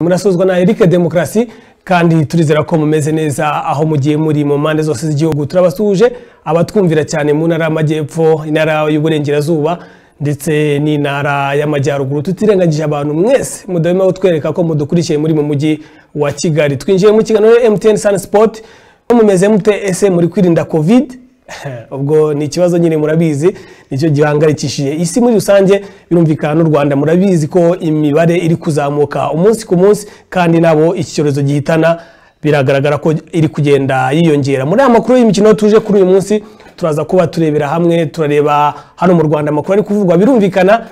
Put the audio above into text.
murasozwa na Eric Demokarasi kandi turizera ko mumeze neza aho mugiye muri mu mpande zose z'igihugu turabasuje abatwumvira cyane mu ntara y'amajyepfo intara y'uburengerazuba ndetse n'intara y'amajyaruguru tutirengagije abantu mwese mudahwema kutwereka ko mudukurikiye muri mu mujyi wa kigali twinjiye mu kiganiro mtn sun sport mumeze mute ese muri kwirinda covid ubwo ni ikibazo nyine murabizi nicyo gihangayikishije isi muri rusange birumvikana n'u rwanda murabizi ko imibare iri kuzamuka umunsi ku munsi kandi nabo iki cyorezo gihitana biragaragara ko iri kugenda yiyongera muri aya makuru y'imikino tuje kuri uyu munsi turaza kuba turebera hamwe turareba hano mu rwanda amakuru ari kuvugwa birumvikana